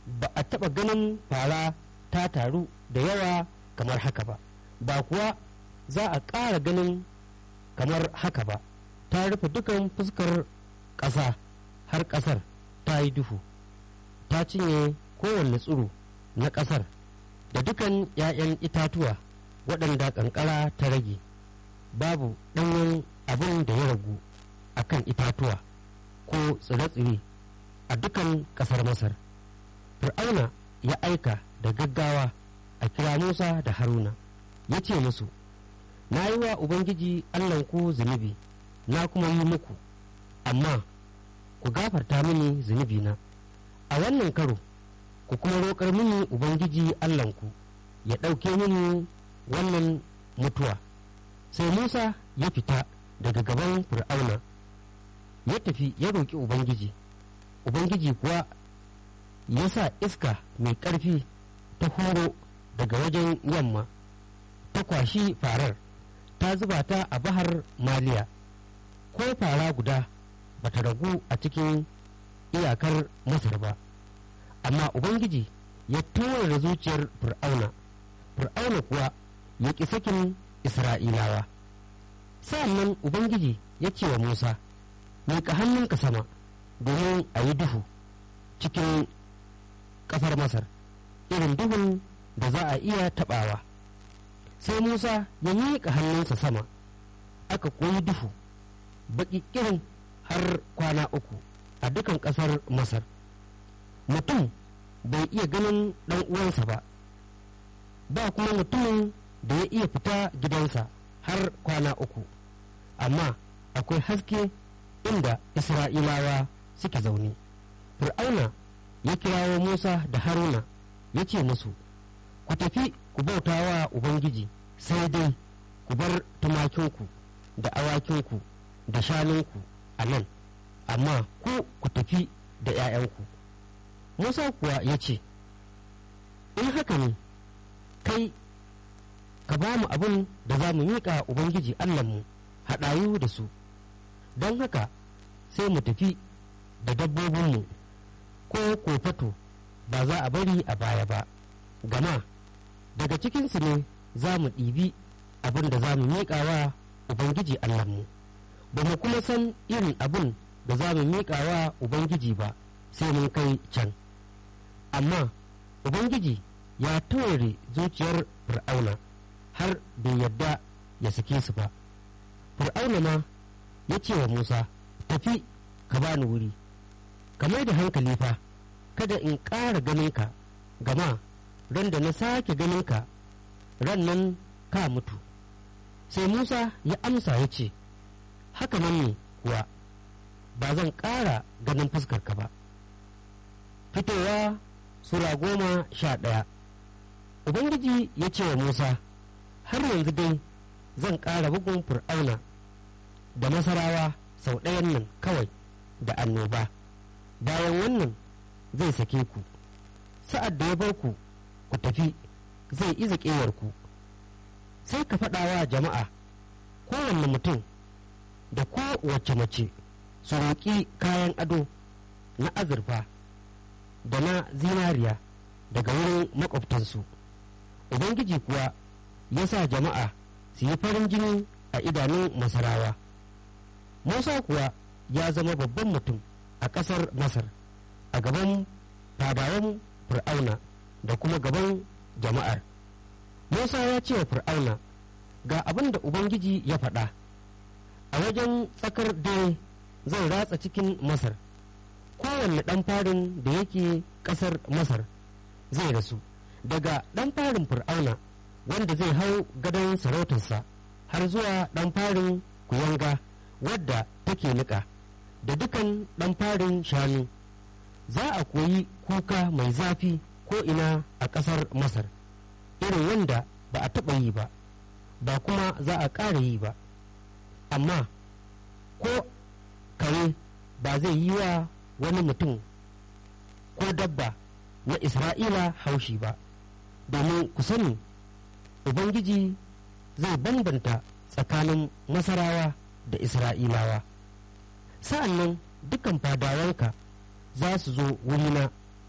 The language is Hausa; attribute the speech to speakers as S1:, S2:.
S1: ba a taɓa ganin fara ta taru da yawa kamar haka ba ba kuwa za a ƙara ganin kamar haka ba ta rufe dukan fuskar ƙasa har ƙasar ta yi duhu ta cinye kowanne tsiro na ƙasar da dukan 'ya'yan itatuwa waɗanda ƙanƙara ta rage babu ɗanyen abin da ya ragu a kan itatuwa ko tsire-tsire a dukan ƙasar masar fir'auna ya aika da gaggawa a kira musa da haruna ya ce musu na yi wa ubangiji allahnku zunubi na kuma yi muku amma ku gafarta mini zunubina a wannan karo ku kuma roƙar mini ubangiji allahnku ya ɗauke mini wannan mutuwa sai musa ya fita daga gaban fir'auna ya tafi ya roƙi ubangiji ubangiji kuwa ya sa iska mai ƙarfi ta horo daga wajen yamma ta kwashi farar ta zuba ta a bahar maliya ko fara guda ba ta ragu a cikin iyakar masar ba amma ubangiji ya da zuciyar fir'auna fir'auna kuwa ya ƙi sakin isra'ilawa sa'annan ubangiji ya ce wa musa miƙa hannunka sama domin a yi duhu cikin ƙasar masar irin duhun da za a iya taɓawa sai musa ya miƙa hannunsa sama aka koyi duhu baƙi irin har kwana uku a dukan ƙasar masar mutum bai iya ganin ɗan uwansa ba ba kuma mutumin da ya iya fita gidansa har kwana uku amma akwai haske inda isra'ilawa suke zaune fir'auna ya kirawo musa da haruna ya ce musu ku tafi ku bauta wa ubangiji sai dai ku bar tumakinku da awakinku da shanunku a nan amma ku ku tafi da 'ya'yanku musa kuwa ya ce in haka ne kai ka ba mu abin da za mu miƙa ubangiji allahnmu haɗayu da su don haka sai mu tafi da dabbobinmu ko kofato ba za a bari a baya ba gama daga cikinsu ne za mu ɗibi abin da za mu miƙa wa ubangiji allahnmu ba mu kuma san irin abin da za mu miƙa wa ubangiji ba sai mun kai can amma ubangiji ya taure zuciyar fir'auna har bai yadda ya sake su ba fir'auna ma ya ce wa musa tafi ka bani wuri ka mai da hankali fa kada in ƙara ganinka gama ran da na sake ganinka ran nan ka mutu sai musa ya amsa ya ce haka nan ne kuwa ba zan ƙara ganin fuskarka ba fitowa sura goma sha ɗaya ubangiji ya ce wa musa har yanzu dai zan ƙara bugun fir'auna da masarawa sau ɗayan nan kawai da annoba bayan wannan zai sake ku sa'ad da ya bar ku ku tafi zai iza ku sai ka faɗa wa jama'a kowanne mutum da kowace mace su roƙi kayan ado na azurfa da na zinariya daga wurin makwabtansu ubangiji kuwa ya sa jama'a su yi farin jini a idanun masarawa musa kuwa ya zama babban mutum a ƙasar masar a gaban fadawan fir'auna da kuma gaban jama'ar musa ya ce wa fir'auna ga abin da ubangiji ya faɗa a wajen tsakar dare zan ratsa cikin masar kowanne ɗan farin da yake ƙasar masar zai rasu daga ɗan farin fir'auna wanda zai hau gadon sarautarsa har zuwa ɗan farin kuyanga wadda take niƙa da dukan ɗan farin shanu za a koyi kuka mai zafi ko ina a ƙasar masar irin wanda ba a taɓa yi ba ba kuma za a ƙara yi ba amma ko kare ba zai yi wa wani mutum ko dabba na isra'ila haushi ba domin ku sani ubangiji zai bambanta tsakanin masarawa da isra'ilawa sa'an nan dukan fadawanka za su zo wurina